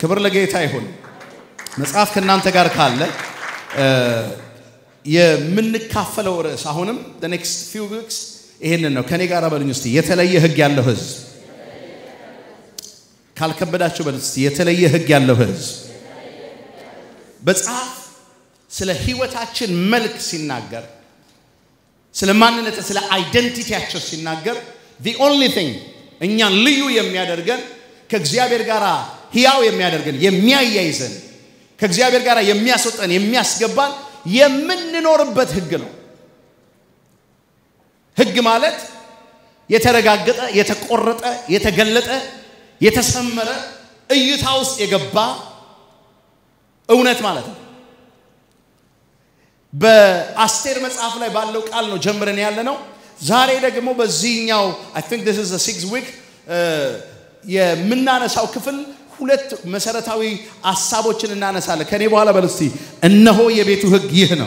ክብር ለጌታ ይሁን። መጽሐፍ ከእናንተ ጋር ካለ የምንካፈለው ርዕስ አሁንም ኔክስት ፊው ዊክስ ይሄንን ነው። ከኔ ጋር በሉኝ እስቲ የተለየ ህግ ያለው ህዝብ ካልከበዳችሁ በል እስቲ የተለየ ህግ ያለው ህዝብ መጽሐፍ ስለ ህይወታችን መልክ ሲናገር ስለ ማንነት ስለ አይደንቲቲያቸው ሲናገር the only thing እኛን ልዩ የሚያደርገን ከእግዚአብሔር ጋር ህያው የሚያደርገን የሚያያይዘን ከእግዚአብሔር ጋር የሚያስወጠን የሚያስገባን የምንኖርበት ህግ ነው። ህግ ማለት የተረጋገጠ፣ የተቆረጠ፣ የተገለጠ፣ የተሰመረ እይታ ውስጥ የገባ እውነት ማለት ነው። በአስቴር መጽሐፍ ላይ ባለው ቃል ነው ጀምረን ያለ ነው። ዛሬ ደግሞ በዚህኛው አይ ቲንክ ዲስ ኢዝ ዘ ሲክስ ዊክ የምናነሳው ክፍል ሁለት መሰረታዊ ሀሳቦችን እናነሳለን። ከኔ በኋላ በል እስቲ እነሆ የቤቱ ህግ ይህ ነው።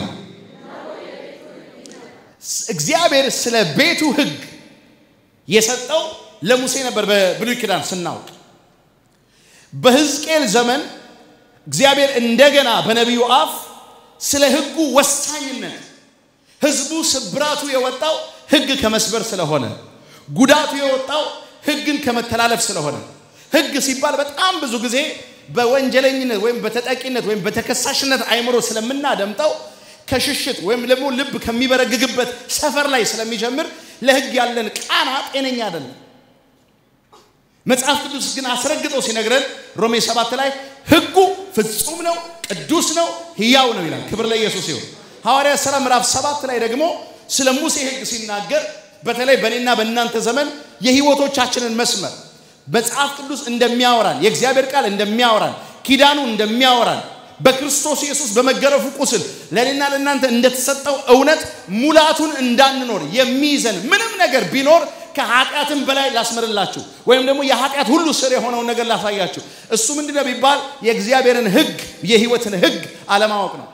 እግዚአብሔር ስለ ቤቱ ህግ የሰጠው ለሙሴ ነበር። በብሉይ ኪዳን ስናውቅ በሕዝቅኤል ዘመን እግዚአብሔር እንደገና በነቢዩ አፍ ስለ ህጉ ወሳኝነት ህዝቡ ስብራቱ የወጣው ህግ ከመስበር ስለሆነ፣ ጉዳቱ የወጣው ህግን ከመተላለፍ ስለሆነ ህግ ሲባል በጣም ብዙ ጊዜ በወንጀለኝነት ወይም በተጠቂነት ወይም በተከሳሽነት አይምሮ ስለምናደምጠው ከሽሽት ወይም ደግሞ ልብ ከሚበረግግበት ሰፈር ላይ ስለሚጀምር ለህግ ያለን ቃና ጤነኛ አይደለም። መጽሐፍ ቅዱስ ግን አስረግጦ ሲነግረን ሮሜ ሰባት ላይ ህጉ ፍጹም ነው፣ ቅዱስ ነው፣ ህያው ነው ይላል። ክብር ለኢየሱስ ይሁን። ሐዋርያት ሥራ ምዕራፍ ሰባት ላይ ደግሞ ስለ ሙሴ ህግ ሲናገር በተለይ በእኔና በእናንተ ዘመን የህይወቶቻችንን መስመር መጽሐፍ ቅዱስ እንደሚያወራን የእግዚአብሔር ቃል እንደሚያወራን ኪዳኑ እንደሚያወራን በክርስቶስ ኢየሱስ በመገረፉ ቁስል ለእኔና ለእናንተ እንደተሰጠው እውነት ሙላቱን እንዳንኖር የሚይዘን ምንም ነገር ቢኖር ከኃጢአትም በላይ ላስምርላችሁ ወይም ደግሞ የኃጢአት ሁሉ ስር የሆነውን ነገር ላሳያችሁ። እሱ ምንድነው ቢባል የእግዚአብሔርን ህግ የህይወትን ህግ አለማወቅ ነው።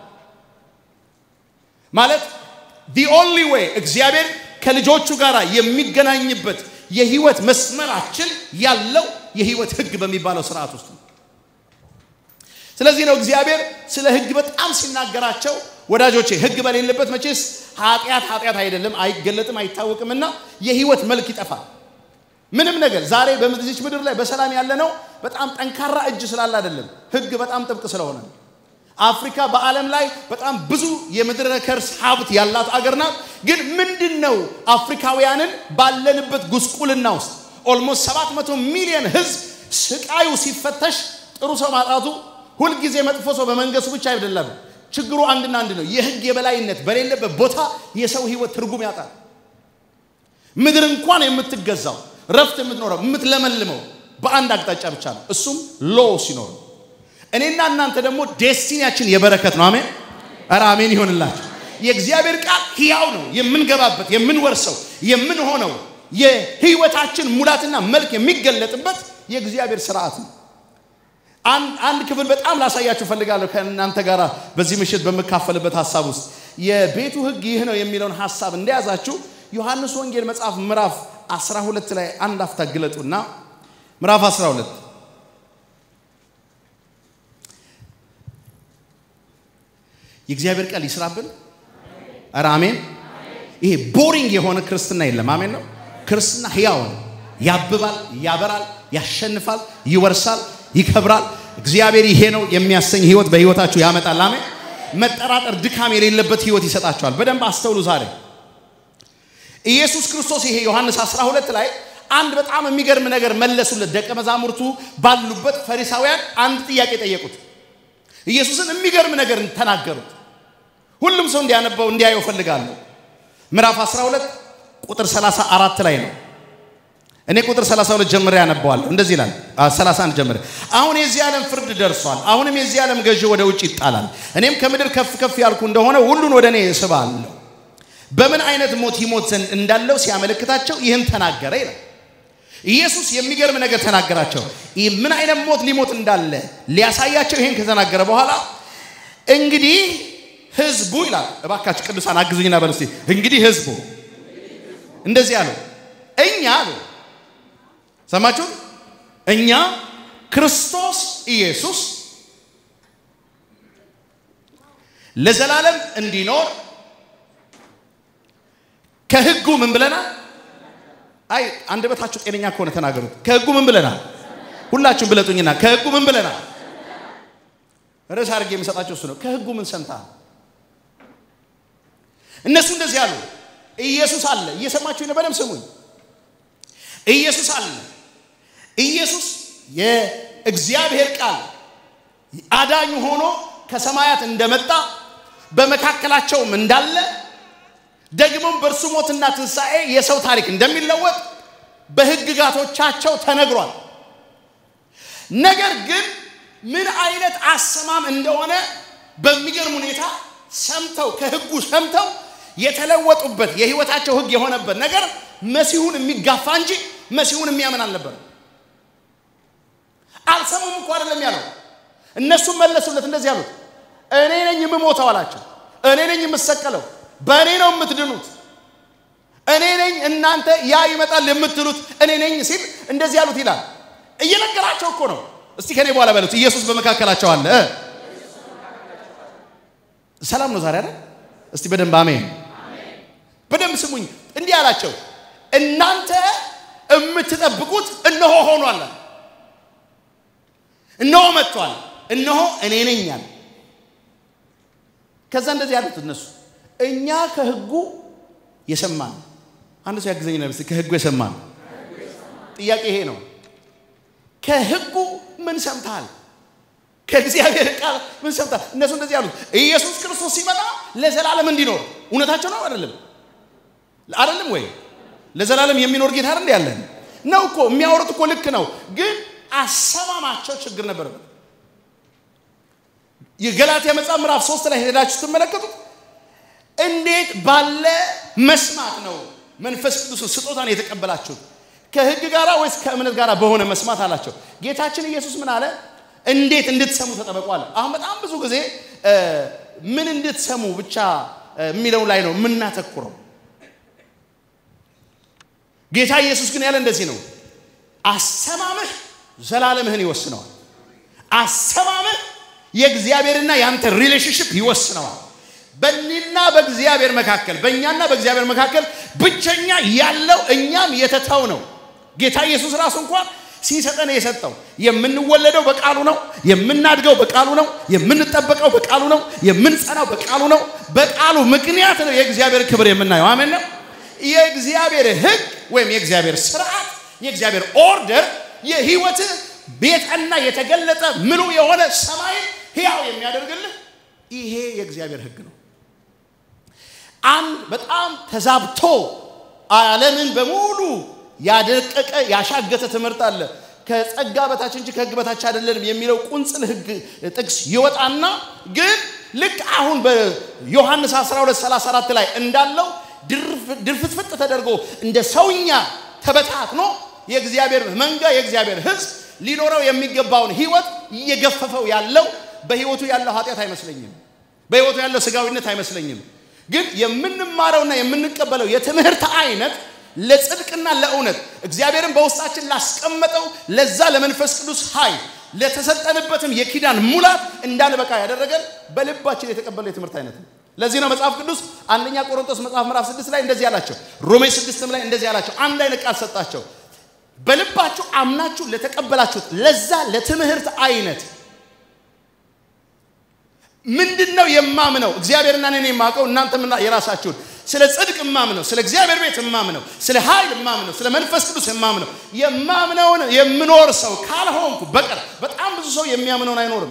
ማለት the only way እግዚአብሔር ከልጆቹ ጋር የሚገናኝበት የህይወት መስመራችን ያለው የህይወት ህግ በሚባለው ስርዓት ውስጥ ነው። ስለዚህ ነው እግዚአብሔር ስለ ህግ በጣም ሲናገራቸው ወዳጆቼ ህግ በሌለበት መቼስ ኃጢአት ኃጢአት አይደለም፣ አይገለጥም፣ አይታወቅምና የህይወት መልክ ይጠፋል። ምንም ነገር ዛሬ በዚች ምድር ላይ በሰላም ያለ ነው በጣም ጠንካራ እጅ ስላለ አይደለም፣ ህግ በጣም ጥብቅ ስለሆነ ነው። አፍሪካ በዓለም ላይ በጣም ብዙ የምድረ ከርስ ሀብት ያላት አገር ናት። ግን ምንድን ነው አፍሪካውያንን ባለንበት ጉስቁልና ውስጥ ኦልሞስት 700 ሚሊዮን ህዝብ ስቃዩ ሲፈተሽ ጥሩ ሰው ማጣቱ ሁልጊዜ መጥፎ ሰው በመንገሱ ብቻ አይደለም። ችግሩ አንድና አንድ ነው። የህግ የበላይነት በሌለበት ቦታ የሰው ህይወት ትርጉም ያጣል። ምድር እንኳን የምትገዛው ረፍት የምትኖረው የምትለመልመው በአንድ አቅጣጫ ብቻ ነው። እሱም ሎ ሲኖር እኔና እናንተ ደግሞ ዴስቲኒያችን የበረከት ነው። አሜን፣ ኧረ አሜን ይሆንላችሁ። የእግዚአብሔር ቃል ህያው ነው። የምንገባበት፣ የምንወርሰው፣ የምንሆነው የህይወታችን ሙላትና መልክ የሚገለጥበት የእግዚአብሔር ስርዓት ነው። አንድ ክፍል በጣም ላሳያችሁ ፈልጋለሁ ከእናንተ ጋር በዚህ ምሽት በምካፈልበት ሀሳብ ውስጥ የቤቱ ህግ ይህ ነው የሚለውን ሀሳብ እንደያዛችሁ ዮሐንስ ወንጌል መጽሐፍ ምዕራፍ 12 ላይ አንድ አፍታ ግለጡና ምዕራፍ 12 የእግዚአብሔር ቃል ይስራብን። ኧረ አሜን። ይሄ ቦሪንግ የሆነ ክርስትና የለም። አሜን ነው። ክርስትና ህያው ነው። ያብባል፣ ያበራል፣ ያሸንፋል፣ ይወርሳል፣ ይከብራል። እግዚአብሔር ይሄ ነው የሚያሰኝ ህይወት በህይወታችሁ ያመጣል። አሜን። መጠራጠር፣ ድካም የሌለበት ህይወት ይሰጣችኋል። በደንብ አስተውሉ። ዛሬ ኢየሱስ ክርስቶስ ይሄ ዮሐንስ 12 ላይ አንድ በጣም የሚገርም ነገር መለሱለት። ደቀ መዛሙርቱ ባሉበት ፈሪሳውያን አንድ ጥያቄ ጠየቁት። ኢየሱስን የሚገርም ነገር ተናገሩት። ሁሉም ሰው እንዲያነበው እንዲያየው ፈልጋለሁ። ምዕራፍ 12 ቁጥር 34 ላይ ነው። እኔ ቁጥር 32 ጀምሬ ያነበዋለሁ። እንደዚህ ይላል። 31 ጀምሬ አሁን የዚህ ዓለም ፍርድ ደርሷል። አሁንም የዚህ ዓለም ገዢ ወደ ውጭ ይጣላል። እኔም ከምድር ከፍ ከፍ ያልኩ እንደሆነ ሁሉን ወደ እኔ እስባለሁ። በምን አይነት ሞት ይሞት ዘንድ እንዳለው ሲያመለክታቸው ይህን ተናገረ ይላል። ኢየሱስ የሚገርም ነገር ተናገራቸው። ምን አይነት ሞት ሊሞት እንዳለ ሊያሳያቸው ይህን ከተናገረ በኋላ እንግዲህ ህዝቡ ይላል። እባካችሁ ቅዱሳን አግዙኝና በሉ እስቲ እንግዲህ ህዝቡ እንደዚህ አሉ። እኛ አሉ ሰማችሁ? እኛ ክርስቶስ ኢየሱስ ለዘላለም እንዲኖር ከህጉ ምን ብለናል? አይ አንደበታችሁ ጤነኛ ከሆነ ተናገሩት። ከህጉ ምን ብለናል? ሁላችሁም ብለጡኝና ከህጉ ምን ብለናል? ርዕስ አድርጌ የምሰጣቸው እሱ ነው። ከህጉ ምን ሰምተሃል? እነሱ እንደዚህ አሉ። ኢየሱስ አለ። እየሰማችሁ ነው? በደምብ ስሙኝ። ኢየሱስ አለ። ኢየሱስ የእግዚአብሔር ቃል አዳኝ ሆኖ ከሰማያት እንደመጣ በመካከላቸውም እንዳለ ደግሞም በእርሱ ሞትና ትንሣኤ የሰው ታሪክ እንደሚለወጥ በሕግጋቶቻቸው ተነግሯል። ነገር ግን ምን አይነት አሰማም እንደሆነ በሚገርም ሁኔታ ሰምተው ከሕጉ ሰምተው የተለወጡበት የህይወታቸው ሕግ የሆነበት ነገር መሲሁን የሚጋፋ እንጂ መሲሁን የሚያምን አልነበረም። አልሰሙም እኮ አይደለም ያለው። እነሱም መለሱለት እንደዚህ ያሉት፣ እኔ ነኝ የምሞተው አላቸው። እኔ ነኝ የምሰቀለው፣ በእኔ ነው የምትድኑት፣ እኔ ነኝ እናንተ ያ ይመጣል የምትሉት እኔ ነኝ ሲል እንደዚህ ያሉት ይላል። እየነገራቸው እኮ ነው። እስቲ ከኔ በኋላ በሉት፣ ኢየሱስ በመካከላቸው አለ። ሰላም ነው ዛሬ አይደል? እስቲ በደንብ አሜን። በደንብ ስሙኝ። እንዲህ አላቸው፣ እናንተ የምትጠብቁት እነሆ ሆኗል፣ እነሆ መጥቷል፣ እነሆ እኔ ነኝ አለ። ከዛ እንደዚህ ያሉት እነሱ እኛ ከህጉ የሰማን አንድ ሰው ያግዘኝ ነው። ከህጉ የሰማን ጥያቄ ይሄ ነው። ከህጉ ምን ሰምተሃል? ከእግዚአብሔር ቃል ምን ሰምተሃል? እነሱ እንደዚህ ያሉት ኢየሱስ ክርስቶስ ሲመጣ ለዘላለም እንዲኖር እውነታቸው ነው አይደለም? አይደለም ወይ? ለዘላለም የሚኖር ጌታ አይደል ያለን ነው እኮ የሚያወሩት እኮ ልክ ነው፣ ግን አሰማማቸው ችግር ነበረበት። የገላትያ መጽሐፍ ምዕራፍ ሶስት ላይ ሄዳችሁ ስትመለከቱት እንዴት ባለ መስማት ነው መንፈስ ቅዱስን ስጦታን የተቀበላችሁት ከህግ ጋር ወይስ ከእምነት ጋር በሆነ መስማት አላቸው። ጌታችን ኢየሱስ ምን አለ? እንዴት እንድትሰሙ ተጠበቁ አለ። አሁን በጣም ብዙ ጊዜ ምን እንድትሰሙ ብቻ የሚለው ላይ ነው የምናተኩረው። ጌታ ኢየሱስ ግን ያለ እንደዚህ ነው፣ አሰማምህ ዘላለምህን ይወስነዋል። አሰማምህ የእግዚአብሔርና የአንተ ሪሌሽንሽፕ ይወስነዋል። በእኔና በእግዚአብሔር መካከል በእኛና በእግዚአብሔር መካከል ብቸኛ ያለው እኛም የተተው ነው። ጌታ ኢየሱስ ራሱ እንኳን ሲሰጠን የሰጠው የምንወለደው በቃሉ ነው። የምናድገው በቃሉ ነው። የምንጠበቀው በቃሉ ነው። የምንጸናው በቃሉ ነው። በቃሉ ምክንያት ነው የእግዚአብሔር ክብር የምናየው። አሜን ነው። የእግዚአብሔር ሕግ ወይም የእግዚአብሔር ስርዓት፣ የእግዚአብሔር ኦርደር የህይወትህ ቤትና የተገለጠ ምሉ የሆነ ሰማይን ሕያው የሚያደርግልህ ይሄ የእግዚአብሔር ሕግ ነው። አንድ በጣም ተዛብቶ ዓለምን በሙሉ ያደቀቀ ያሻገተ ትምህርት አለ። ከጸጋ በታች እንጂ ከህግ በታች አይደለንም የሚለው ቁንጽል ህግ ጥቅስ ይወጣና ግን ልክ አሁን በዮሐንስ 12 34 ላይ እንዳለው ድርፍትፍጥ ተደርጎ እንደ ሰውኛ ተበታትኖ የእግዚአብሔር መንጋ የእግዚአብሔር ህዝብ ሊኖረው የሚገባውን ህይወት እየገፈፈው ያለው በህይወቱ ያለው ኃጢአት አይመስለኝም። በህይወቱ ያለው ስጋዊነት አይመስለኝም። ግን የምንማረውና የምንቀበለው የትምህርት አይነት ለጽድቅና ለእውነት እግዚአብሔርን በውስጣችን ላስቀመጠው ለዛ ለመንፈስ ቅዱስ ኃይል ለተሰጠንበትም የኪዳን ሙላት እንዳንበቃ ያደረገን በልባችን የተቀበለው የትምህርት አይነት ነው። ለዚህ ነው መጽሐፍ ቅዱስ አንደኛ ቆሮንቶስ መጽሐፍ ምዕራፍ ስድስት ላይ እንደዚህ አላቸው። ሮሜ ስድስትም ላይ እንደዚህ አላቸው። አንድ አይነት ቃል ሰጣቸው። በልባችሁ አምናችሁ ለተቀበላችሁት ለዛ ለትምህርት አይነት ምንድን ነው የማምነው? እግዚአብሔርና እኔን የማውቀው እናንተም የራሳችሁን ስለ ጽድቅ የማምነው ስለ እግዚአብሔር ቤት የማምነው ስለ ኃይል የማምነው ስለ መንፈስ ቅዱስ የማምነው የማምነውን የምኖር ሰው ካልሆንኩ በቀር በጣም ብዙ ሰው የሚያምነውን አይኖርም።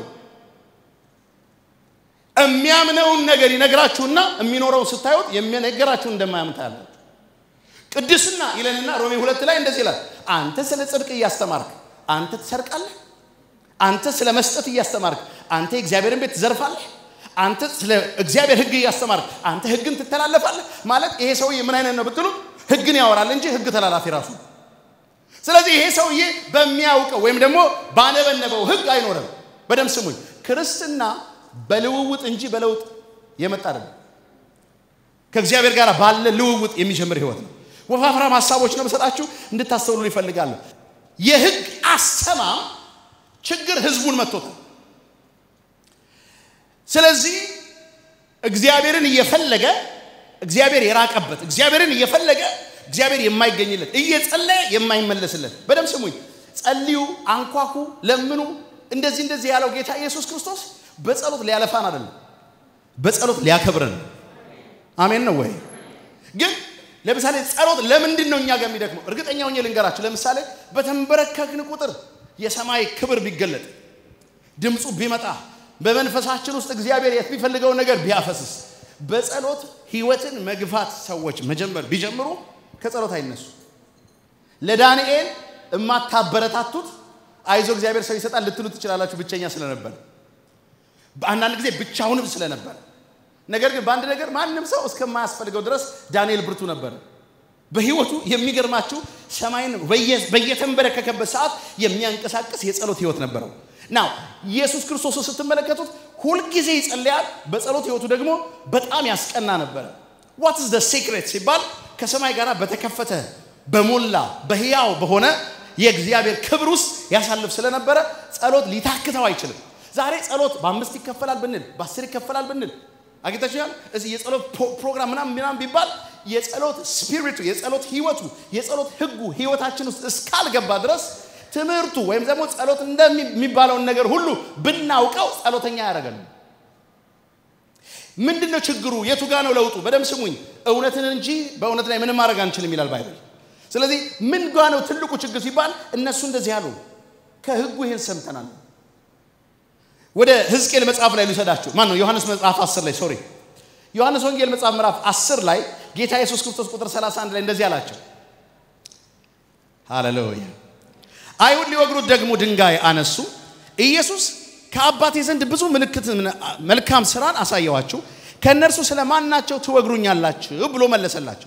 የሚያምነውን ነገር ይነግራችሁና የሚኖረውን ስታዩት የሚነገራችሁን እንደማያምን ታያላችሁ። ቅድስና ይለንና ሮሜ ሁለት ላይ እንደዚህ ይላል። አንተ ስለ ጽድቅ እያስተማርክ አንተ ትሰርቃለህ። አንተ ስለ መስጠት እያስተማርክ አንተ የእግዚአብሔርን ቤት ትዘርፋለህ። አንተ ስለ እግዚአብሔር ሕግ እያስተማርክ አንተ ሕግን ትተላለፋለህ። ማለት ይሄ ሰውዬ ምን አይነት ነው ብትሉ ሕግን ያወራል እንጂ ሕግ ተላላፊ ራሱ። ስለዚህ ይሄ ሰውዬ በሚያውቀው ወይም ደግሞ ባነበነበው ሕግ አይኖርም። በደም ስሙኝ፣ ክርስትና በልውውጥ እንጂ በለውጥ የመጣ አይደለም። ከእግዚአብሔር ጋር ባለ ልውውጥ የሚጀምር ህይወት ነው። ወፋፍራም ሀሳቦች ነው የምሰጣችሁ እንድታስተውሉ ይፈልጋለሁ። የህግ አሰማም ችግር ህዝቡን መጥቶታል። ስለዚህ እግዚአብሔርን እየፈለገ እግዚአብሔር የራቀበት እግዚአብሔርን እየፈለገ እግዚአብሔር የማይገኝለት እየጸለየ የማይመለስለት በደም ስሙኝ ጸልዩ አንኳኩ ለምኑ እንደዚህ እንደዚህ ያለው ጌታ ኢየሱስ ክርስቶስ በጸሎት ሊያለፋን አይደለም በጸሎት ሊያከብረን አሜን ነው ወይ ግን ለምሳሌ ጸሎት ለምንድን ነው እኛ ጋር የሚደክመው እርግጠኛ ሆኜ ልንገራችሁ ለምሳሌ በተንበረከክን ቁጥር የሰማይ ክብር ቢገለጥ ድምፁ ቢመጣ በመንፈሳችን ውስጥ እግዚአብሔር የሚፈልገውን ነገር ቢያፈስስ በጸሎት ህይወትን መግፋት ሰዎች መጀመር ቢጀምሩ ከጸሎት አይነሱ ለዳንኤል እማታበረታቱት አይዞ እግዚአብሔር ሰው ይሰጣል ልትሉ ትችላላችሁ ብቸኛ ስለነበረ በአንዳንድ ጊዜ ብቻውንም ስለነበረ ነገር ግን በአንድ ነገር ማንም ሰው እስከማያስፈልገው ድረስ ዳንኤል ብርቱ ነበረ በህይወቱ የሚገርማችሁ ሰማይን በየተንበረከከበት ሰዓት የሚያንቀሳቅስ የጸሎት ህይወት ነበረው ናው ኢየሱስ ክርስቶስን ስትመለከቱት ሁልጊዜ ይጸልያል በጸሎት ህይወቱ ደግሞ በጣም ያስቀና ነበረ ዋት ስ ሴክሬት ሲባል ከሰማይ ጋር በተከፈተ በሞላ በህያው በሆነ የእግዚአብሔር ክብር ውስጥ ያሳልፍ ስለነበረ ጸሎት ሊታክተው አይችልም ዛሬ ጸሎት በአምስት ይከፈላል ብንል በአስር ይከፈላል ብንል አግኝታችኋል እዚህ የጸሎት ፕሮግራም ምናምን ምናምን ቢባል የጸሎት ስፒሪቱ የጸሎት ህይወቱ የጸሎት ህጉ ህይወታችን ውስጥ እስካልገባ ድረስ ትምህርቱ ወይም ደግሞ ጸሎት እንደሚባለውን ነገር ሁሉ ብናውቀው ጸሎተኛ ያደረገን ምንድን ነው ችግሩ የቱ ጋ ነው ለውጡ በደም ስሙኝ እውነትን እንጂ በእውነት ላይ ምንም ማድረግ አንችልም ይላል ባይብል ስለዚህ ምን ጋ ነው ትልቁ ችግር ሲባል እነሱ እንደዚህ ያሉ ከህጉ ይህን ሰምተናል ወደ ህዝቅኤል መጽሐፍ ላይ ልውሰዳችሁ ማን ነው ዮሐንስ መጽሐፍ 10 ላይ ሶሪ ዮሐንስ ወንጌል መጽሐፍ ምዕራፍ 10 ላይ ጌታ ኢየሱስ ክርስቶስ ቁጥር 31 ላይ እንደዚህ አላቸው ሃሌሉያ አይሁድ ሊወግሩት ደግሞ ድንጋይ አነሱ ኢየሱስ ከአባቴ ዘንድ ብዙ ምልክት መልካም ስራን አሳየዋችሁ ከእነርሱ ስለ ማናቸው ትወግሩኛላችሁ ብሎ መለሰላቸው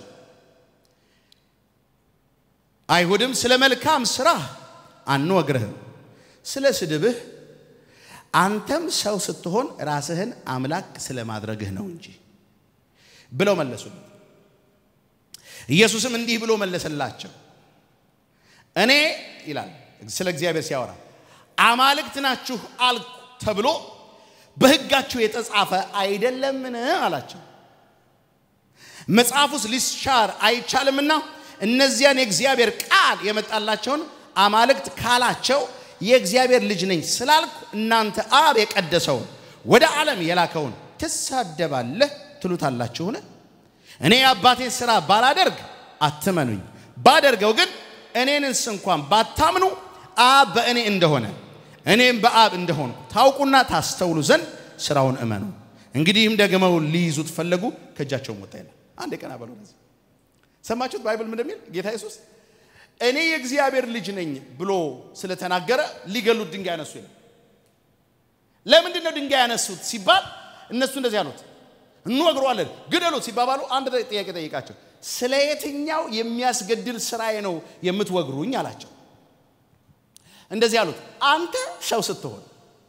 አይሁድም ስለ መልካም ስራ አንወግርህም ስለ ስድብህ አንተም ሰው ስትሆን ራስህን አምላክ ስለማድረግህ ነው እንጂ ብለው መለሱለት ኢየሱስም እንዲህ ብሎ መለሰላቸው እኔ ይላል ስለ እግዚአብሔር ሲያወራ አማልክት ናችሁ አልኩ ተብሎ በህጋችሁ የተጻፈ አይደለምን አላቸው መጽሐፉስ ሊሻር አይቻልምና እነዚያን የእግዚአብሔር ቃል የመጣላቸውን አማልክት ካላቸው የእግዚአብሔር ልጅ ነኝ ስላልኩ እናንተ አብ የቀደሰውን ወደ ዓለም የላከውን ትሳደባለህ ትሉታላችሁን እኔ የአባቴን ሥራ ባላደርግ አትመኑኝ ባደርገው ግን እኔንስ እንኳን ባታምኑ አብ በእኔ እንደሆነ እኔም በአብ እንደሆንኩ ታውቁና ታስተውሉ ዘንድ ስራውን እመኑ እንግዲህም ደግመው ሊይዙት ፈለጉ ከእጃቸውም ወጣ ይላል አንድ ቀን አበሉ ሰማችሁት ባይብል እንደሚል ጌታ ኢየሱስ እኔ የእግዚአብሔር ልጅ ነኝ ብሎ ስለተናገረ ሊገሉት ድንጋይ ያነሱ ይላል ለምንድን ነው ድንጋይ ያነሱት ሲባል እነሱ እንደዚህ አሉት እንወግረዋለን ግደሉት ሲባባሉ አንድ ጥያቄ ጠይቃቸው ስለ የትኛው የሚያስገድል ስራዬ ነው የምትወግሩኝ አላቸው እንደዚህ አሉት አንተ ሰው ስትሆን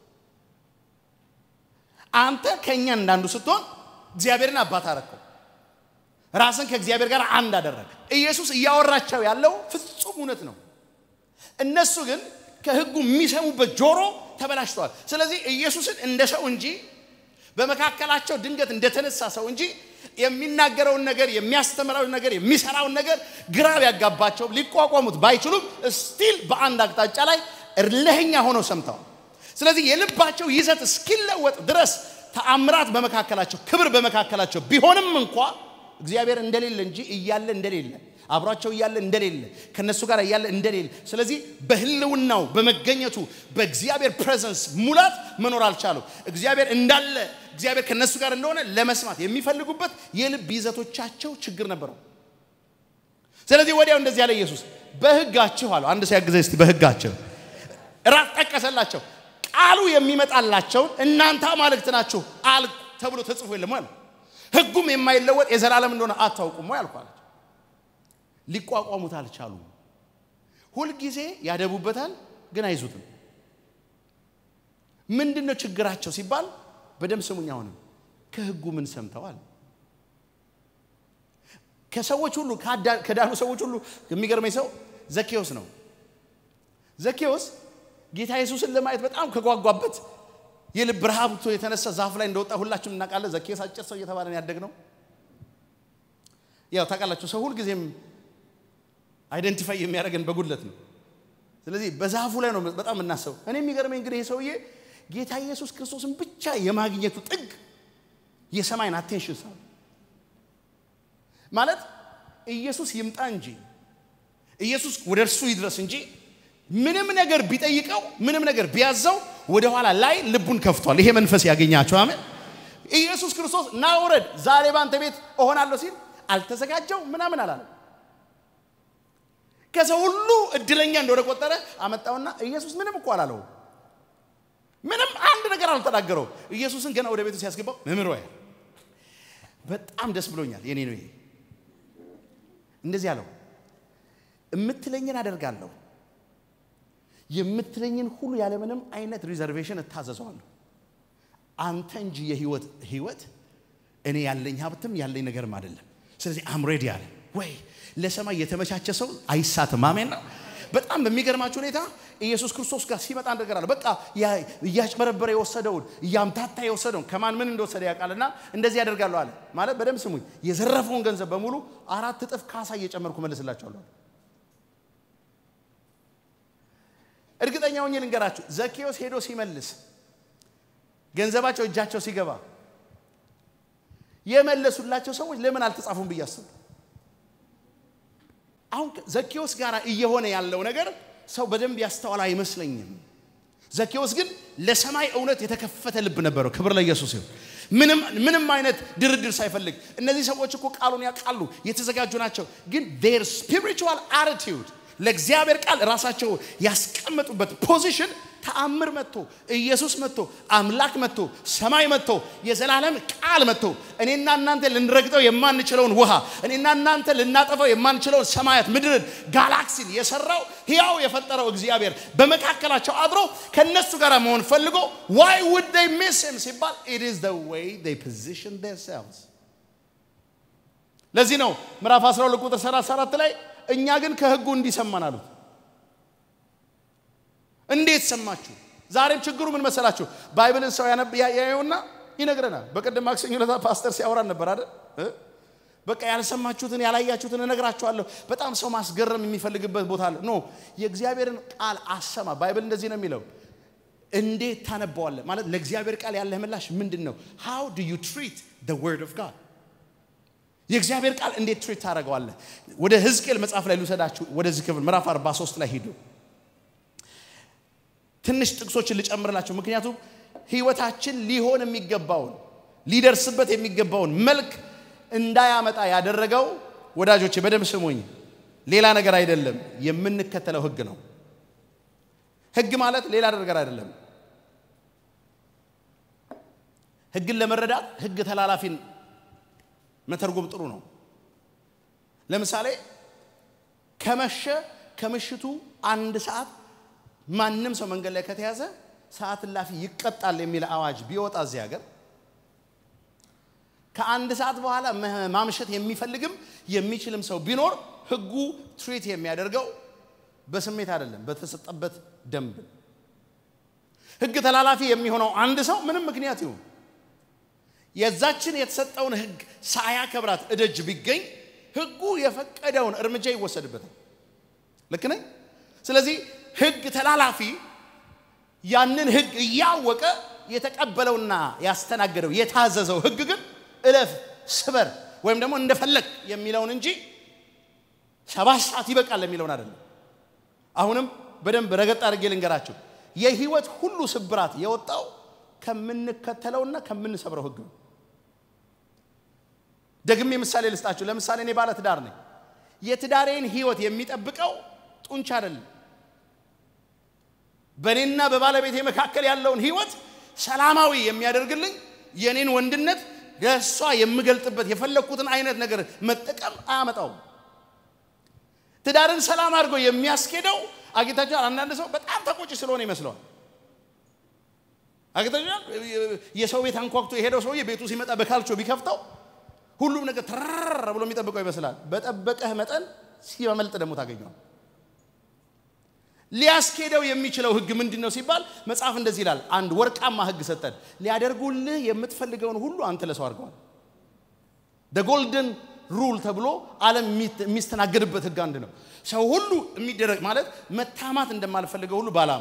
አንተ ከእኛ እንዳንዱ ስትሆን እግዚአብሔርን አባት አረከው ራስን ከእግዚአብሔር ጋር አንድ አደረግ ኢየሱስ እያወራቸው ያለው ፍጹም እውነት ነው እነሱ ግን ከህጉ የሚሰሙበት ጆሮ ተበላሽተዋል ስለዚህ ኢየሱስን እንደ ሰው እንጂ በመካከላቸው ድንገት እንደተነሳ ሰው እንጂ የሚናገረውን ነገር የሚያስተምረውን ነገር የሚሰራውን ነገር ግራ ቢያጋባቸው ሊቋቋሙት ባይችሉም ስቲል በአንድ አቅጣጫ ላይ እልህኛ ሆነው ሰምተዋል ስለዚህ የልባቸው ይዘት እስኪለወጥ ድረስ ተአምራት በመካከላቸው ክብር በመካከላቸው ቢሆንም እንኳ እግዚአብሔር እንደሌለ እንጂ እያለ እንደሌለ አብሯቸው እያለ እንደሌለ ከነሱ ጋር እያለ እንደሌለ ስለዚህ በህልውናው በመገኘቱ በእግዚአብሔር ፕሬዘንስ ሙላት መኖር አልቻሉ እግዚአብሔር እንዳለ እግዚአብሔር ከነሱ ጋር እንደሆነ ለመስማት የሚፈልጉበት የልብ ይዘቶቻቸው ችግር ነበረው ስለዚህ ወዲያው እንደዚህ ያለ ኢየሱስ በህጋችሁ አለው አንድ ሰው ያግዘ እስቲ በህጋቸው ራስ ጠቀሰላቸው ቃሉ የሚመጣላቸውን እናንተ አማልክት ናችሁ አልኩ ተብሎ ተጽፎ የለም አለ ህጉም የማይለወጥ የዘላለም እንደሆነ አታውቁም ወይ አልኳል ሊቋቋሙት አልቻሉም ሁልጊዜ ያደቡበታል ግን አይዙትም ምንድን ነው ችግራቸው ሲባል በደም ስሙኝ አሁንም ከህጉ ምን ሰምተዋል ከሰዎች ሁሉ ከዳኑ ሰዎች ሁሉ የሚገርመኝ ሰው ዘኬዎስ ነው ዘኬዎስ ጌታ ኢየሱስን ለማየት በጣም ከጓጓበት የልብ ረሃብቶ የተነሳ ዛፍ ላይ እንደወጣ ሁላችንም እናውቃለን። ዘኬዎስ አጭር ሰው እየተባለን ያደግነው ያው ታውቃላችሁ። ሰው ሁልጊዜም አይደንቲፋይ የሚያደርገን በጉድለት ነው። ስለዚህ በዛፉ ላይ ነው በጣም የምናስበው። እኔ የሚገርመኝ እንግዲህ ይህ ሰውዬ ጌታ ኢየሱስ ክርስቶስን ብቻ የማግኘቱ ጥግ የሰማይን አቴንሽን ሳ ማለት ኢየሱስ ይምጣ እንጂ ኢየሱስ ወደ እርሱ ይድረስ እንጂ ምንም ነገር ቢጠይቀው ምንም ነገር ቢያዘው ወደኋላ ላይ ልቡን ከፍቷል። ይሄ መንፈስ ያገኛቸው አሜን። ኢየሱስ ክርስቶስ ና ውረድ፣ ዛሬ ባንተ ቤት እሆናለሁ ሲል አልተዘጋጀው ምናምን አላለም። ከሰው ሁሉ እድለኛ እንደሆነ ቆጠረ። አመጣውና ኢየሱስ ምንም እኮ አላለው። ምንም አንድ ነገር አልተናገረው። ኢየሱስን ገና ወደ ቤቱ ሲያስገባው መምህር ወይ በጣም ደስ ብሎኛል። የኔ ነው ይሄ። እንደዚህ አለው፣ የምትለኝን አደርጋለሁ፣ የምትለኝን ሁሉ ያለምንም አይነት ሪዘርቬሽን እታዘዘዋለሁ። አንተ እንጂ የህይወት ህይወት እኔ ያለኝ ሀብትም ያለኝ ነገርም አይደለም። ስለዚህ አምሬዲ አለ ወይ ለሰማይ የተመቻቸ ሰው አይሳትም። አሜን ነው። በጣም በሚገርማችሁ ሁኔታ ኢየሱስ ክርስቶስ ጋር ሲመጣ አንድ ነገር አለ። በቃ እያጭበረበረ የወሰደውን እያምታታ የወሰደውን ከማን ምን እንደወሰደ ያውቃልና እንደዚህ ያደርጋለሁ አለ። ማለት በደንብ ስሙኝ፣ የዘረፈውን ገንዘብ በሙሉ አራት እጥፍ ካሳ እየጨመርኩ መልስላቸዋለሁ። እርግጠኛ ሆኜ ልንገራችሁ፣ ዘኬዎስ ሄዶ ሲመልስ ገንዘባቸው እጃቸው ሲገባ የመለሱላቸው ሰዎች ለምን አልተጻፉም ብዬ አስብ። አሁን ዘኬዎስ ጋር እየሆነ ያለው ነገር ሰው በደንብ ያስተዋል አይመስለኝም። ዘኬዎስ ግን ለሰማይ እውነት የተከፈተ ልብ ነበረው። ክብር ለኢየሱስ ይሁን። ምንም ምንም አይነት ድርድር ሳይፈልግ እነዚህ ሰዎች እኮ ቃሉን ያውቃሉ፣ የተዘጋጁ ናቸው። ግን ዴር ስፒሪቹዋል አቲቲዩድ ለእግዚአብሔር ቃል ራሳቸው ያስቀመጡበት ፖዚሽን ተአምር መጥቶ ኢየሱስ መጥቶ አምላክ መጥቶ ሰማይ መጥቶ የዘላለም ቃል መጥቶ እኔና እናንተ ልንረግጠው የማንችለውን ውሃ እኔና እናንተ ልናጠፈው የማንችለውን ሰማያት ምድርን ጋላክሲን የሰራው ሕያው የፈጠረው እግዚአብሔር በመካከላቸው አድሮ ከነሱ ጋር መሆን ፈልጎ ዋይ ውድ ዴይ ሚስ ሂም ሲባል ኢት ኢዝ ዘ ዌይ ዴይ ፖዚሽን ዴርሴልቭስ ለዚህ ነው ምዕራፍ 12 ቁጥር 34 ላይ እኛ ግን ከህጉ እንዲሰማን አሉት እንዴት ሰማችሁ? ዛሬም ችግሩ ምን መሰላችሁ? ባይብልን ሰው ያየውና ይነግረናል። በቀደም ማክሰኞ ዕለት ፓስተር ሲያወራን ነበር አይደል? በቃ ያልሰማችሁትን ያላያችሁትን እነግራችኋለሁ። በጣም ሰው ማስገረም የሚፈልግበት ቦታ አለ። ኖ የእግዚአብሔርን ቃል አሰማ። ባይብል እንደዚህ ነው የሚለው። እንዴት ታነባዋለህ? ማለት ለእግዚአብሔር ቃል ያለህ ምላሽ ምንድን ነው? ሃው ዱ ዩ ትሪት ዘ ወርድ ኦፍ ጋድ የእግዚአብሔር ቃል እንዴት ትሪት ታደርገዋለህ? ወደ ሕዝቅኤል መጽሐፍ ላይ ልውሰዳችሁ። ወደዚህ ክፍል ምዕራፍ 43 ላይ ሂዱ። ትንሽ ጥቅሶችን ልጨምርላቸው። ምክንያቱም ህይወታችን ሊሆን የሚገባውን ሊደርስበት የሚገባውን መልክ እንዳያመጣ ያደረገው ወዳጆቼ በደንብ ስሙኝ፣ ሌላ ነገር አይደለም፣ የምንከተለው ህግ ነው። ህግ ማለት ሌላ ነገር አይደለም። ህግን ለመረዳት ህግ ተላላፊን መተርጎም ጥሩ ነው። ለምሳሌ ከመሸ ከምሽቱ አንድ ሰዓት ማንም ሰው መንገድ ላይ ከተያዘ ሰዓት እላፊ ይቀጣል የሚል አዋጅ ቢወጣ እዚህ ሀገር ከአንድ ሰዓት በኋላ ማምሸት የሚፈልግም የሚችልም ሰው ቢኖር ህጉ ትሪት የሚያደርገው በስሜት አይደለም፣ በተሰጠበት ደንብ። ህግ ተላላፊ የሚሆነው አንድ ሰው ምንም ምክንያት ይሁን የዛችን የተሰጠውን ህግ ሳያከብራት እደጅ ቢገኝ ህጉ የፈቀደውን እርምጃ ይወሰድበታል። ልክ ነኝ? ስለዚህ ህግ ተላላፊ ያንን ህግ እያወቀ የተቀበለውና ያስተናገደው የታዘዘው ህግ ግን እለፍ፣ ስበር ወይም ደግሞ እንደፈለግ የሚለውን እንጂ ሰባት ሰዓት ይበቃል የሚለውን አይደለም። አሁንም በደንብ ረገጥ አድርጌ ልንገራችሁ። የህይወት ሁሉ ስብራት የወጣው ከምንከተለውና ከምንሰብረው ህግ ነው። ደግሜ ምሳሌ ልስጣችሁ። ለምሳሌ እኔ ባለ ትዳር ነኝ። የትዳሬን ህይወት የሚጠብቀው ጡንቻ አይደለም። በእኔና በባለቤቴ መካከል ያለውን ህይወት ሰላማዊ የሚያደርግልኝ የእኔን ወንድነት ለእሷ የምገልጥበት የፈለግኩትን አይነት ነገር መጠቀም አያመጣውም። ትዳርን ሰላም አድርጎ የሚያስኬደው አጌታችኋል። አንዳንድ ሰው በጣም ተቆጭ ስለሆነ ይመስለዋል። አጌታችኋል። የሰው ቤት አንኳኩቶ የሄደው ሰውዬ ቤቱ ሲመጣ በካልቾ ቢከፍተው ሁሉም ነገር ተራራ ብሎ የሚጠብቀው ይመስላል። በጠበቀህ መጠን ሲመልጥ ደግሞ ታገኘዋል። ሊያስኬደው የሚችለው ህግ ምንድን ነው ሲባል መጽሐፍ እንደዚህ ይላል። አንድ ወርቃማ ህግ ሰጠን። ሊያደርጉልህ የምትፈልገውን ሁሉ አንተ ለሰው አድርገዋል። ጎልደን ሩል ተብሎ ዓለም የሚስተናገድበት ህግ አንድ ነው። ሰው ሁሉ የሚደረግ ማለት መታማት እንደማልፈልገው ሁሉ ባላማ፣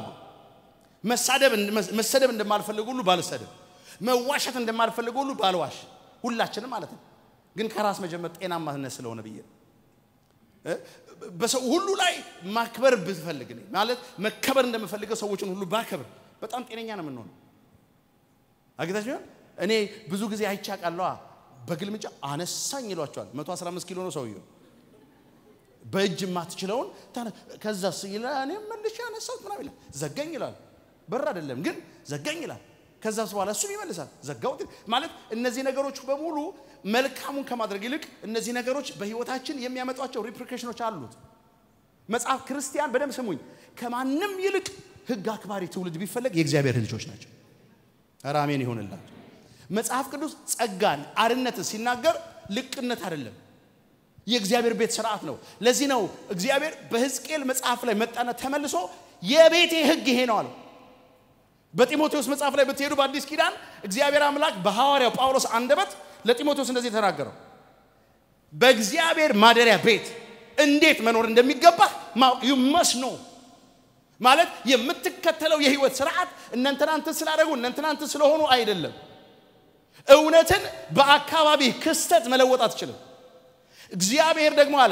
መሰደብ እንደማልፈልገው ሁሉ ባልሰደብ፣ መዋሸት እንደማልፈልገው ሁሉ ባልዋሽ፣ ሁላችንም ማለት ነው። ግን ከራስ መጀመር ጤናማነት ስለሆነ ብዬ ነው። በሰው ሁሉ ላይ ማክበር ብፈልግ ማለት መከበር እንደምፈልገው ሰዎችን ሁሉ ባከብር በጣም ጤነኛ ነው የምንሆነው። አግታችሁ እኔ ብዙ ጊዜ አይቻቃለዋ በግልምጫ አነሳኝ ይሏቸዋል። 115 ኪሎ ነው ሰውየው። በእጅ የማትችለውን ከዛስ ይላል። እኔ መልሼ ያነሳሁት ምናምን ይላል። ዘጋኝ ይላል። በር አይደለም ግን ዘጋኝ ይላል። ከዛስ በኋላ እሱም ይመልሳል። ዘጋሁት ማለት እነዚህ ነገሮች በሙሉ መልካሙን ከማድረግ ይልቅ እነዚህ ነገሮች በህይወታችን የሚያመጧቸው ሪፕሪኬሽኖች አሉት። መጽሐፍ ክርስቲያን በደንብ ስሙኝ፣ ከማንም ይልቅ ህግ አክባሪ ትውልድ ቢፈለግ የእግዚአብሔር ልጆች ናቸው። ኧረ አሜን ይሆንላቸው። መጽሐፍ ቅዱስ ጸጋን አርነትን ሲናገር ልቅነት አይደለም፣ የእግዚአብሔር ቤት ስርዓት ነው። ለዚህ ነው እግዚአብሔር በሕዝቅኤል መጽሐፍ ላይ መጣና ተመልሶ የቤቴ ህግ ይሄ ነው አለው። በጢሞቴዎስ መጽሐፍ ላይ ብትሄዱ በአዲስ ኪዳን እግዚአብሔር አምላክ በሐዋርያው ጳውሎስ አንደበት ለጢሞቴዎስ እንደዚህ ተናገረው። በእግዚአብሔር ማደሪያ ቤት እንዴት መኖር እንደሚገባ ዩ መስ ኖ ማለት የምትከተለው የህይወት ስርዓት እነንትናንትን ስላደረጉ እነንትናንትን ስለሆኑ አይደለም። እውነትን በአካባቢ ክስተት መለወጥ አትችልም። እግዚአብሔር ደግሞ አለ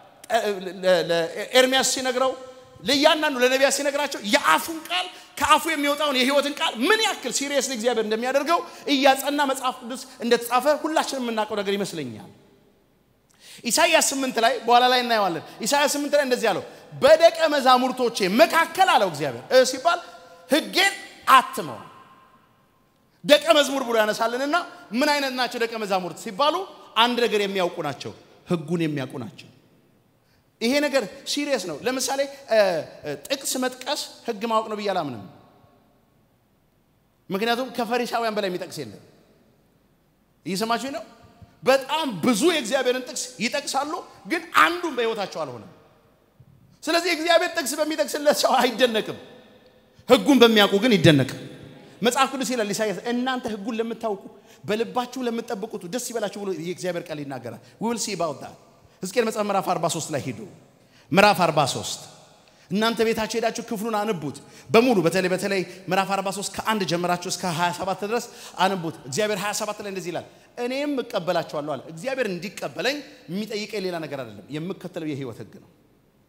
ለኤርሚያስ ሲነግረው ለእያንዳንዱ ለነቢያት ሲነግራቸው የአፉን ቃል ከአፉ የሚወጣውን የህይወትን ቃል ምን ያክል ሲሪየስሊ እግዚአብሔር እንደሚያደርገው እያጸና መጽሐፍ ቅዱስ እንደተጻፈ ሁላችንም የምናውቀው ነገር ይመስለኛል። ኢሳይያስ ስምንት ላይ በኋላ ላይ እናየዋለን። ኢሳይያስ ስምንት ላይ እንደዚህ አለው፣ በደቀ መዛሙርቶቼ መካከል አለው እግዚአብሔር ሲባል ህጌን አትመው ደቀ መዝሙር ብሎ ያነሳልንና ምን አይነት ናቸው ደቀ መዛሙርት ሲባሉ አንድ ነገር የሚያውቁ ናቸው፣ ህጉን የሚያውቁ ናቸው። ይሄ ነገር ሲሪየስ ነው። ለምሳሌ ጥቅስ መጥቀስ ህግ ማወቅ ነው ብዬ አላምንም። ምክንያቱም ከፈሪሳውያን በላይ የሚጠቅስ የለም። እየሰማችሁ ነው። በጣም ብዙ የእግዚአብሔርን ጥቅስ ይጠቅሳሉ፣ ግን አንዱም በህይወታቸው አልሆነም። ስለዚህ እግዚአብሔር ጥቅስ በሚጠቅስለት ሰው አይደነቅም፣ ህጉን በሚያውቁ ግን ይደነቅም። መጽሐፍ ቅዱስ ይላል ኢሳያስ እናንተ ህጉን ለምታውቁ በልባችሁ ለምትጠብቁት ደስ ይበላችሁ ብሎ የእግዚአብሔር ቃል ይናገራል። ዊል ሲ ባውት ዳት ሕዝቅኤል መጽሐፍ ምዕራፍ 43 ላይ ሂዱ። ምዕራፍ 43 እናንተ ቤታችሁ ሄዳችሁ ክፍሉን አንቡት በሙሉ በተለይ በተለይ ምዕራፍ 43 ከአንድ ጀምራችሁ እስከ 27 ድረስ አንቡት። እግዚአብሔር 27 ላይ እንደዚህ ይላል፣ እኔም እቀበላችኋለሁ አለ። እግዚአብሔር እንዲቀበለኝ የሚጠይቀኝ ሌላ ነገር አይደለም፣ የምከተለው የህይወት ህግ ነው።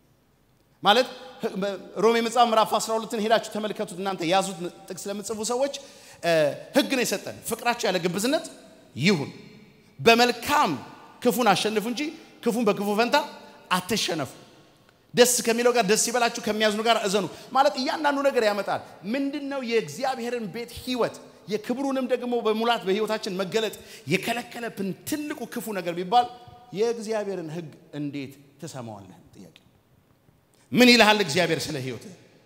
ማለት ሮሜ መጽሐፍ ምዕራፍ 12ን ሄዳችሁ ተመልከቱት። እናንተ ያዙት ጥቅስ ለምትጽፉ ሰዎች ህግ ነው የሰጠን። ፍቅራችሁ ያለ ግብዝነት ይሁን፣ በመልካም ክፉን አሸንፉ እንጂ ክፉን በክፉ ፈንታ አትሸነፉ። ደስ ከሚለው ጋር ደስ ይበላችሁ፣ ከሚያዝኑ ጋር እዘኑ። ማለት እያንዳንዱ ነገር ያመጣል። ምንድን ነው የእግዚአብሔርን ቤት ህይወት የክብሩንም ደግሞ በሙላት በህይወታችን መገለጥ የከለከለብን ትልቁ ክፉ ነገር ቢባል የእግዚአብሔርን ህግ እንዴት ትሰማዋለህ? ጥያቄ ምን ይልሃል እግዚአብሔር ስለ ህይወት?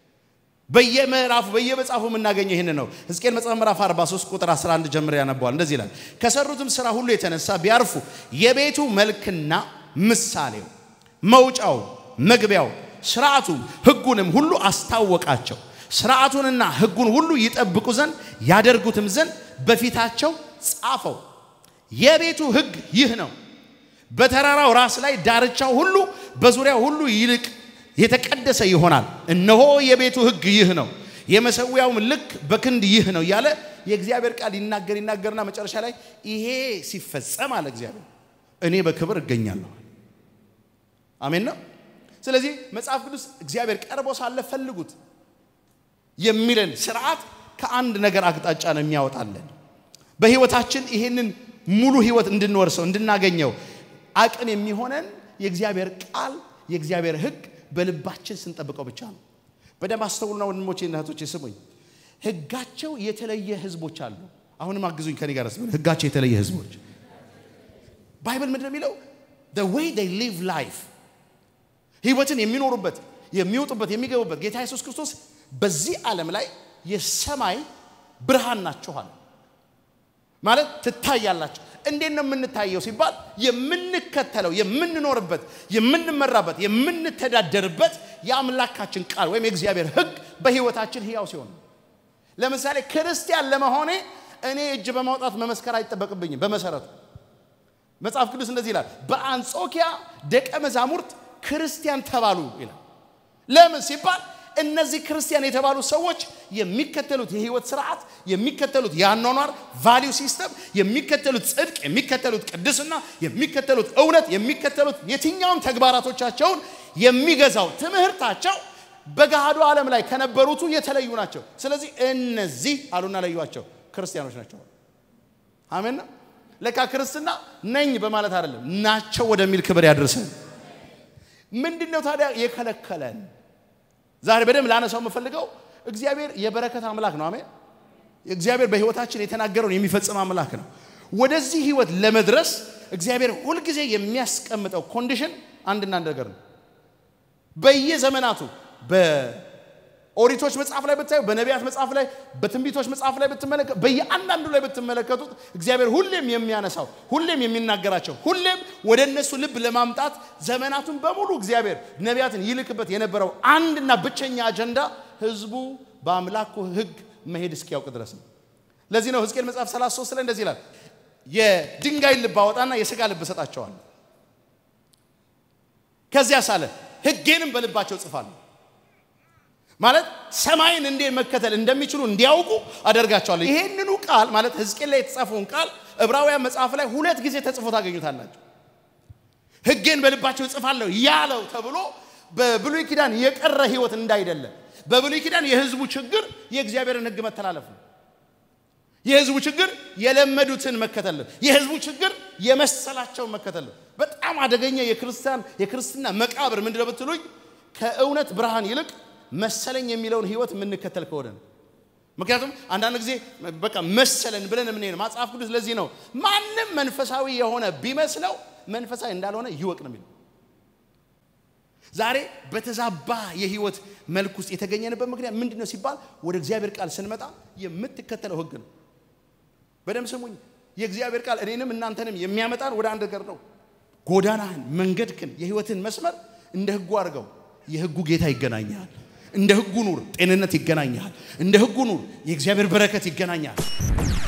በየምዕራፉ በየመጽሐፉ የምናገኘው ይህን ነው። ሕዝቅኤል መጽሐፍ ምዕራፍ 43 ቁጥር 11 ጀምሮ ያነባዋል። እንደዚህ ይላል፣ ከሰሩትም ስራ ሁሉ የተነሳ ቢያርፉ የቤቱ መልክና ምሳሌው፣ መውጫው፣ መግቢያው፣ ስርዓቱ ህጉንም ሁሉ አስታወቃቸው። ስርዓቱንና ህጉን ሁሉ ይጠብቁ ዘንድ ያደርጉትም ዘንድ በፊታቸው ጻፈው። የቤቱ ህግ ይህ ነው። በተራራው ራስ ላይ ዳርቻው ሁሉ በዙሪያው ሁሉ ይልቅ የተቀደሰ ይሆናል። እነሆ የቤቱ ህግ ይህ ነው፣ የመሰዊያውም ልክ በክንድ ይህ ነው እያለ የእግዚአብሔር ቃል ይናገር ይናገርና መጨረሻ ላይ ይሄ ሲፈጸም አለ እግዚአብሔር እኔ በክብር እገኛለሁ። አሜን ነው። ስለዚህ መጽሐፍ ቅዱስ እግዚአብሔር ቀርቦ ሳለ ፈልጉት የሚለን ስርዓት ከአንድ ነገር አቅጣጫ ነው የሚያወጣለን። በህይወታችን ይሄንን ሙሉ ህይወት እንድንወርሰው እንድናገኘው አቅም የሚሆነን የእግዚአብሔር ቃል የእግዚአብሔር ህግ በልባችን ስንጠብቀው ብቻ ነው። በደንብ አስተውሉና ወንድሞቼ እና እህቶቼ ስሙኝ። ህጋቸው የተለየ ህዝቦች አሉ። አሁንም አግዙኝ ከኔ ጋር ስሙ። ህጋቸው የተለየ ህዝቦች ባይብል ምንድን ነው የሚለው? the way they live life ህይወትን የሚኖሩበት የሚወጡበት የሚገቡበት ጌታ ኢየሱስ ክርስቶስ በዚህ ዓለም ላይ የሰማይ ብርሃን ናችኋል ማለት ትታያላችሁ። እንዴት ነው የምንታየው ሲባል የምንከተለው የምንኖርበት የምንመራበት የምንተዳደርበት የአምላካችን ቃል ወይም የእግዚአብሔር ሕግ በህይወታችን ህያው ሲሆን ለምሳሌ ክርስቲያን ለመሆኔ እኔ እጅ በማውጣት መመስከር አይጠበቅብኝም። በመሰረቱ መጽሐፍ ቅዱስ እንደዚህ ይላል፣ በአንጾኪያ ደቀ መዛሙርት ክርስቲያን ተባሉ ይላል። ለምን ሲባል እነዚህ ክርስቲያን የተባሉ ሰዎች የሚከተሉት የህይወት ስርዓት፣ የሚከተሉት የአኗኗር ቫሊዩ ሲስተም፣ የሚከተሉት ጽድቅ፣ የሚከተሉት ቅድስና፣ የሚከተሉት እውነት፣ የሚከተሉት የትኛውም ተግባራቶቻቸውን የሚገዛው ትምህርታቸው በገሃዱ ዓለም ላይ ከነበሩቱ የተለዩ ናቸው። ስለዚህ እነዚህ አሉና ለዩዋቸው ክርስቲያኖች ናቸው። አሜን ነው። ለካ ክርስትና ነኝ በማለት አይደለም ናቸው ወደሚል ክብር ያደርሰን። ምንድን ነው ታዲያ የከለከለን? ዛሬ በደንብ ላነሳው የምፈልገው እግዚአብሔር የበረከት አምላክ ነው። አሜን። እግዚአብሔር በህይወታችን የተናገረውን የሚፈጽም አምላክ ነው። ወደዚህ ህይወት ለመድረስ እግዚአብሔር ሁልጊዜ የሚያስቀምጠው ኮንዲሽን አንድና አንድ ነገር ነው። በየዘመናቱ በኦሪቶች መጽሐፍ ላይ ብታዩ፣ በነቢያት መጽሐፍ ላይ፣ በትንቢቶች መጽሐፍ ላይ ብትመለከቱ፣ በየአንዳንዱ ላይ ብትመለከቱት እግዚአብሔር ሁሌም የሚያነሳው ሁሌም የሚናገራቸው ሁሌም ወደ እነሱ ልብ ለማምጣት ዘመናቱን በሙሉ እግዚአብሔር ነቢያትን ይልክበት የነበረው አንድና ብቸኛ አጀንዳ ህዝቡ በአምላኩ ህግ መሄድ እስኪያውቅ ድረስ ነው። ለዚህ ነው ሕዝቅኤል መጽሐፍ 33 ላይ እንደዚህ ይላል፣ የድንጋይ ልብ አወጣና የሥጋ ልብ እሰጣቸዋለሁ፣ ከዚያ ሳለ ህጌንም በልባቸው ጽፋለሁ ማለት ሰማይን እንዴት መከተል እንደሚችሉ እንዲያውቁ አደርጋቸዋለሁ። ይሄንኑ ቃል ማለት ሕዝቅኤል ላይ የተጻፈውን ቃል ዕብራውያን መጽሐፍ ላይ ሁለት ጊዜ ተጽፎ ታገኙታላችሁ። ሕጌን በልባቸው እጽፋለሁ ያለው ተብሎ በብሉይ ኪዳን የቀረ ህይወት እንዳይደለ። በብሉይ ኪዳን የህዝቡ ችግር የእግዚአብሔርን ሕግ መተላለፍ ነው። የህዝቡ ችግር የለመዱትን መከተል ነው። የህዝቡ ችግር የመሰላቸውን መከተል ነው። በጣም አደገኛ የክርስቲያን የክርስትና መቃብር ምንድነው ብትሉኝ ከእውነት ብርሃን ይልቅ መሰለኝ የሚለውን ህይወት የምንከተል ከሆነ ነው። ምክንያቱም አንዳንድ ጊዜ በቃ መሰለን ብለን የምንሄድ መጽሐፍ ቅዱስ ለዚህ ነው ማንም መንፈሳዊ የሆነ ቢመስለው መንፈሳዊ እንዳልሆነ ይወቅ ነው የሚለው። ዛሬ በተዛባ የህይወት መልክ ውስጥ የተገኘንበት ምክንያት ምንድን ነው ሲባል ወደ እግዚአብሔር ቃል ስንመጣ የምትከተለው ህግ ነው። በደም ስሙኝ። የእግዚአብሔር ቃል እኔንም እናንተንም የሚያመጣን ወደ አንድ ነገር ነው። ጎዳናህን፣ መንገድክን፣ የህይወትን መስመር እንደ ህጉ አድርገው። የህጉ ጌታ ይገናኛል። እንደ ህጉ ኑር፣ ጤንነት ይገናኛል። እንደ ህጉ ኑር፣ የእግዚአብሔር በረከት ይገናኛል።